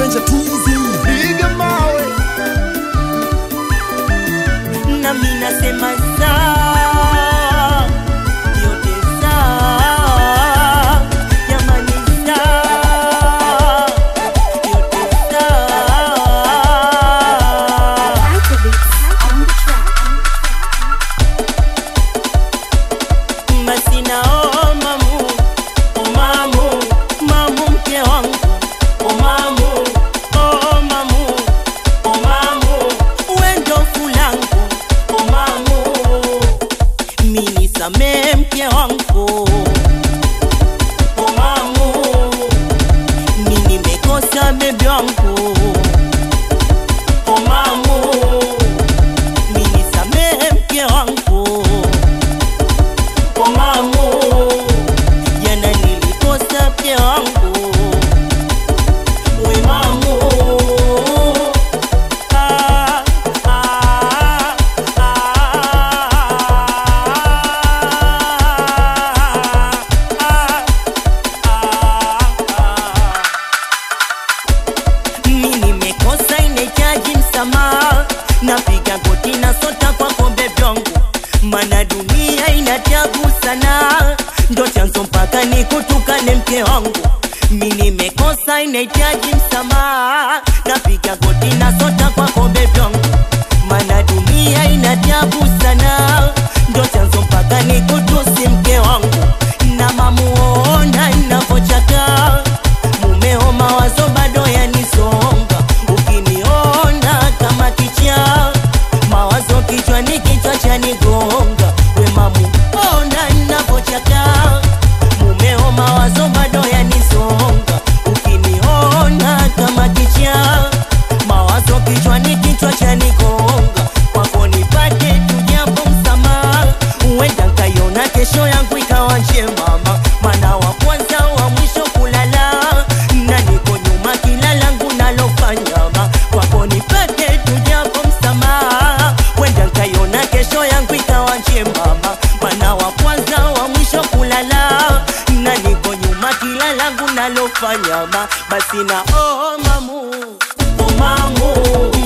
mjanja tizi piga mawe na mimi nasema saa yote saa jamani saa yote saa masina oh mamu oh mamu mamu mke wangu oh mamu oh mamu oh mamu wendo fulangu oh mamu mini samee mke wangu oh mamu mimi nimekosa bebi wangu oh mamu mini samee mke wangu kwa mamu jana nilikosa mke wangu we mamu Ah, ah, ah, ah, ah. Mimi nimekosa inahitaji msamaha, napiga goti na sota kwa kombe vyangu, mana dunia inatabu sana, ndo chanzo mpaka nikutukane mke wangu. Mimi nimekosa inahitaji msamaha, napiga goti na sota kwa kombe vyangu, mana dunia inatabu sana, ndo chanzo mpaka nikutusi mke wangu, na mamuona navochaka mumeo mawazo bado yanisonga, ukiniona kama kicha mawazo kichwani, kichwa chanigonga. We mamu, ona navochaka, mumeo mawazo bado yanisonga, ukiniona kama kicha mawazo kichwani, kichwa chanigonga. Kwako nipate tujapo msamaha, huenda nkaiona kesho yangu ikawa njema, mana wa kwanza wa mwisho kulala na niko nyuma kila langu nalofanya ma kwako nipate tujapo msamaha, wenda nkaiona kesho yangu ikawa njema, mana wa kwanza wa mwisho kulala na niko nyuma kila langu nalofanya ma basi na oh mamu oh mamu